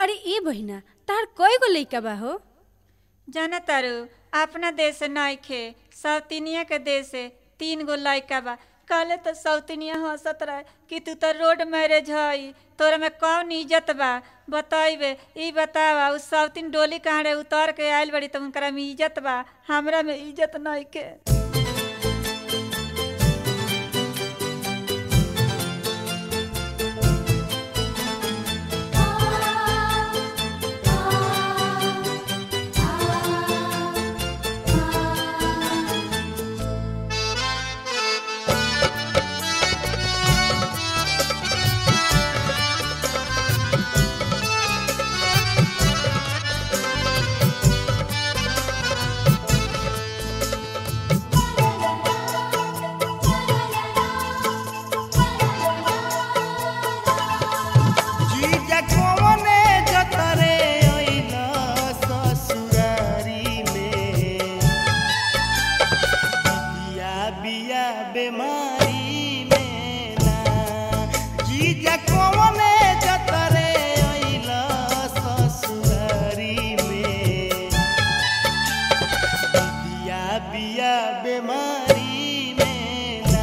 अरे ए बहिना तार कय गो लइका बा हो जाना तारू अपना देश से नइखे सौतिनिया के देश से तीन गो लइका बा कहले तो सौतिनिया हंसत रहे कि तू तो रोड मैरिज हई तोरा में कौन इज्जत बा बतइबे ई बतावा उ सौतिन डोली कहाँ उतर के आइल बड़ी तो उनकरा में इज्जत बा हमरा में इज्जत नइखे जीजा कवने जतरे अइल ससुरारी में बिया बिया बेमारी में ना जीजा कवने जतरे अइल ससुरारी में बिया बिया बेमारी में ना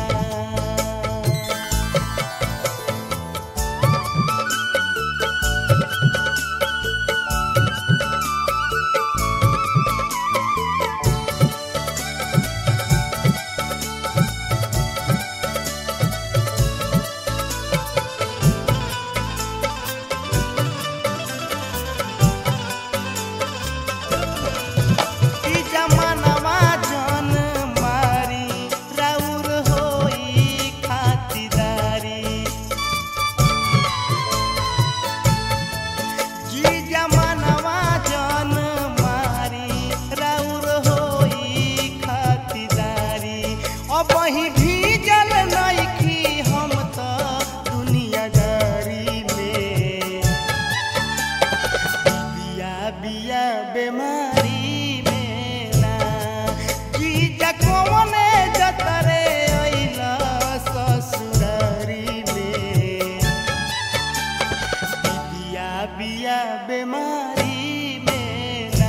ई जमानवा जन मारी राउर होई खातिदारी जी जमानवा जन मारी राउर होई खातिदारी अब ही भीजल नइखी हम त दुनियादारी में बिया बिया बेमारी में ना जीजा कवने जतरे अइल ससुरारी में बिया बिया बेमारी में ना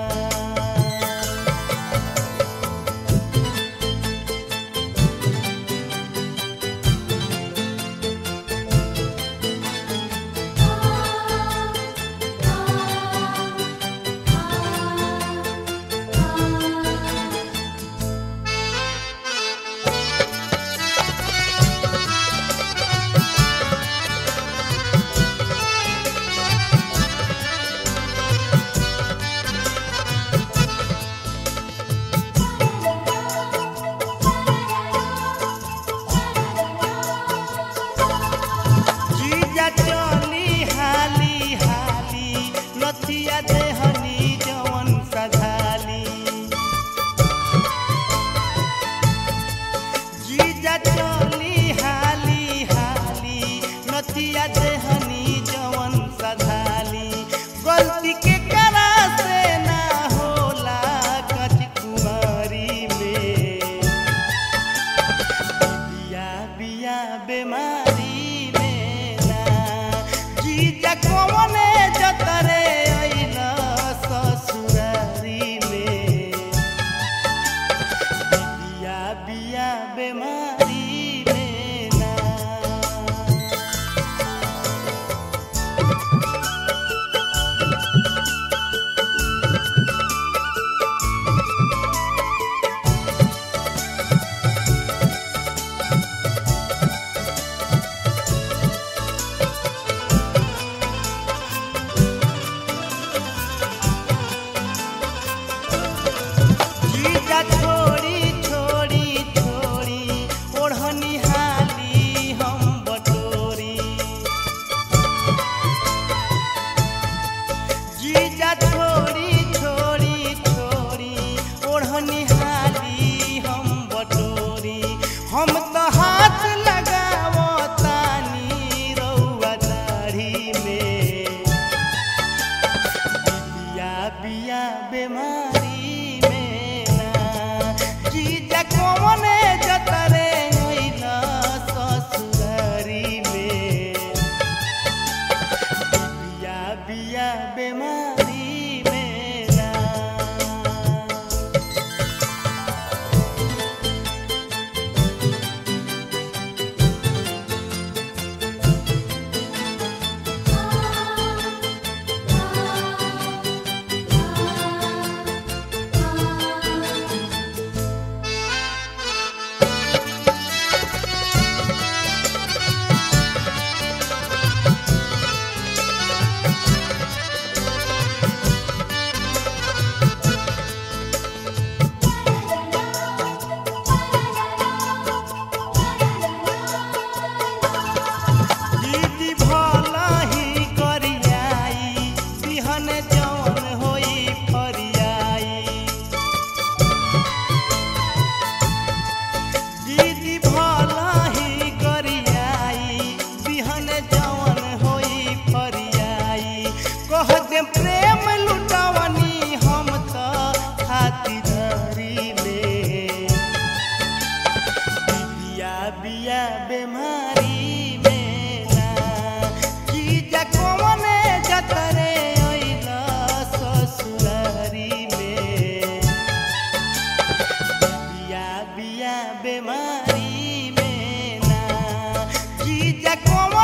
जीजा चली हाली हाली नथिया देहनी जवन सधाली जीजा चली हाली हाली नथिया देहनी जवन सधाली गलती के करा से ना होला कच कुमारी में बिया बिया बेमारी में ना जीजा कवने जतरे अइल ससुरारी में बिया बिया बेमारी में ना जीजा छोड़ी छोड़ी छोड़ी ओढ़नी हाली हम बटोरी जीजा छोड़ी छोड़ी छोड़ी ओढ़नी हाली हम बटोरी हम तो हाथ लगावतानी रउआ दाढ़ी में बिया बिया बेमारी में ना जीजा कवने जतरे अइल ससुरारी में बिया बिया बीमारी में ना दीदी भला ही करियाई बिहन जौन होई फरियाई दीदी भला ही करियाई बिहन जौन होई फरियाई कह दे प्रेम लुटावनी हम त खातिरदारी में बिया बिया बीमारी में ना जीजा कौने जतरे अइला ससुरारी में बिया बिया बीमारी में ना जीजा कौने